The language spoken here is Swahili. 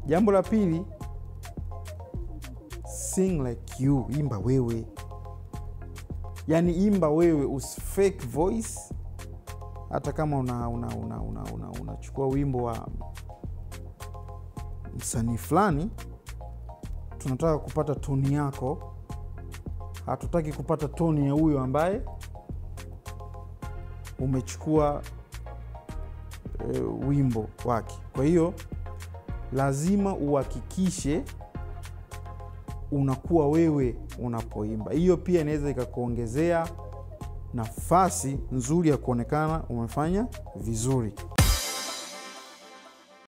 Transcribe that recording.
jambo la pili sing like you imba wewe yaani imba wewe usi fake voice hata kama unachukua una, una, una, una, unachukua wimbo wa msanii fulani tunataka kupata toni yako hatutaki kupata toni ya huyo ambaye umechukua e, wimbo wake kwa hiyo lazima uhakikishe unakuwa wewe unapoimba hiyo pia inaweza ikakuongezea nafasi nzuri ya kuonekana umefanya vizuri